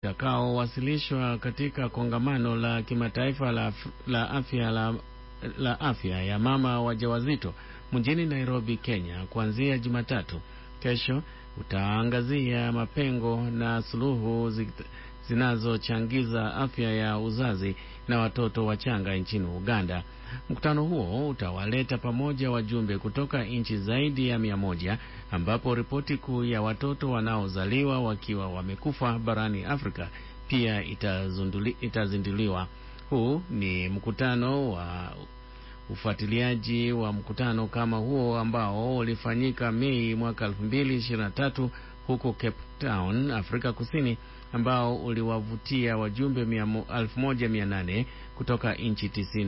utakaowasilishwa katika kongamano la kimataifa la, la afya la, la afya ya mama wajawazito mjini Nairobi, Kenya kuanzia Jumatatu. Kesho utaangazia mapengo na suluhu zinazochangiza afya ya uzazi na watoto wachanga nchini Uganda. Mkutano huo utawaleta pamoja wajumbe kutoka nchi zaidi ya mia moja ambapo ripoti kuu ya watoto wanaozaliwa wakiwa wamekufa barani Afrika pia itazinduliwa. Huu ni mkutano wa ufuatiliaji wa mkutano kama huo ambao ulifanyika Mei mwaka 2023 huko Cape Town, Afrika Kusini, ambao uliwavutia wajumbe 1800 kutoka nchi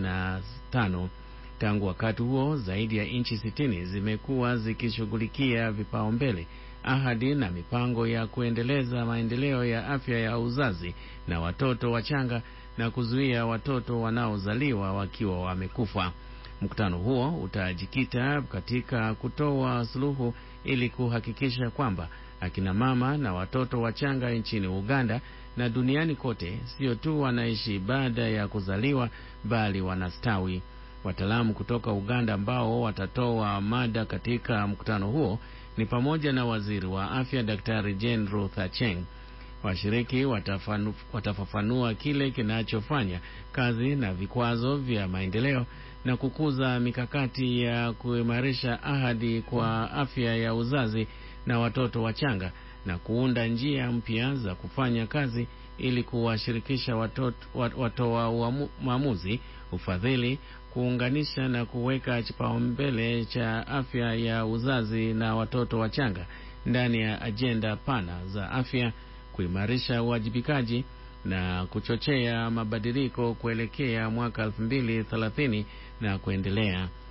95. Tangu wakati huo, zaidi ya nchi 60 zimekuwa zikishughulikia vipaumbele, ahadi na mipango ya kuendeleza maendeleo ya afya ya uzazi na watoto wachanga na kuzuia watoto wanaozaliwa wakiwa wamekufa. Mkutano huo utajikita katika kutoa suluhu ili kuhakikisha kwamba akina mama na watoto wachanga nchini Uganda na duniani kote sio tu wanaishi baada ya kuzaliwa bali wanastawi. Wataalamu kutoka Uganda ambao watatoa mada katika mkutano huo ni pamoja na waziri wa afya Daktari Jane Ruth Acheng. Washiriki watafanu, watafafanua kile kinachofanya kazi na vikwazo vya maendeleo na kukuza mikakati ya kuimarisha ahadi kwa afya ya uzazi na watoto wachanga na kuunda njia mpya za kufanya kazi ili kuwashirikisha watoa wa maamuzi, ufadhili, kuunganisha na kuweka kipaumbele cha afya ya uzazi na watoto wachanga ndani ya ajenda pana za afya, kuimarisha uwajibikaji na kuchochea mabadiliko kuelekea mwaka 2030 na kuendelea.